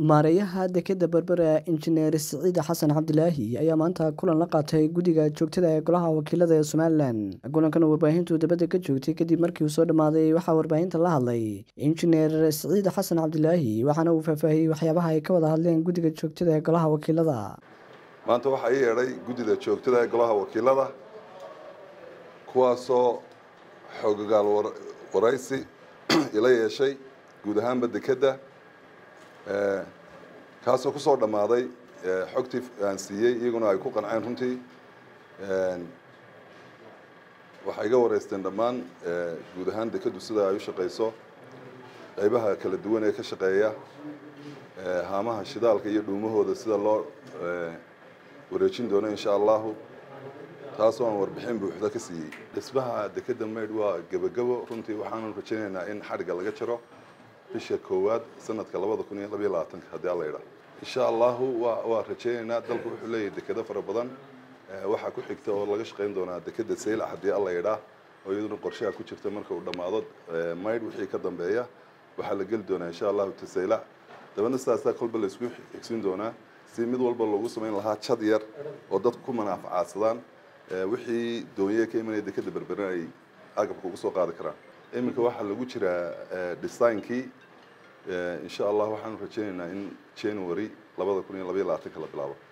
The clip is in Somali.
maareeyaha dekeda berbera injineer siciid xasan cabdilaahi ayaa maanta kulan la qaatay guddiga joogtada ee golaha wakiilada ee somalilan kulankan uu warbaahintu dabadda ka joogtay kadib markii uu soo dhammaaday waxaa warbaahinta la hadlay injineer siciid xasan cabdilaahi waxaana uu faahfaahiyey waxyaabaha ay ka wada hadleen guddiga joogtada ee golaha wakiilada maanta waxaa ii yeedhay guddida joogtada ee golaha wakiilada kuwaasoo xoogogaal waraysi ila yeeshay guud ahaanba dekedda kaasoo kusoo dhammaaday xogtii aan siiyey iyaguna ay ku qanceen runtii waxay iga wareysteen dhammaan guud ahaan dekeddu sida ay u shaqayso qaybaha kala duwan ee ka shaqeeya haamaha shidaalka iyo dhuumahooda sida loo wareejin doono insha allahu taasoo aan warbixin buuxda ka siiyey dhismaha dekedda maydh waa gebagabo runtii waxaanu rajaynaynaa in xadhigga laga jaro bisha koowaad sanadka labada kun iyo labayo labaatanka haddii alla yidhaah insha allahu wa waa rajaynaynaa dalku wuxuu leeyahay dekedo fara badan waxaa ku xigta oo laga shaqayn doonaa dekedda saylac haddii alla yidhaah oo iyaduna qorshaha ku jirta marka uu dhammaado maydh wixii ka dambeeya waxaa la geli doonaa insha allahu tasaylac dabadna sidaasaa kolba la isku xigsin doonaa si mid walba loogu samayn lahaa jad yar oo dadku ku manaafacaadsadaan wixii doonye ka imanaya dekedda berberin ay agabka ugu soo qaadi karaan iminka waxaa lagu jiraa designkii insha allah waxaanu rajaynaynaa in january labada kun iyo labaiyo labaatanka la bilaabo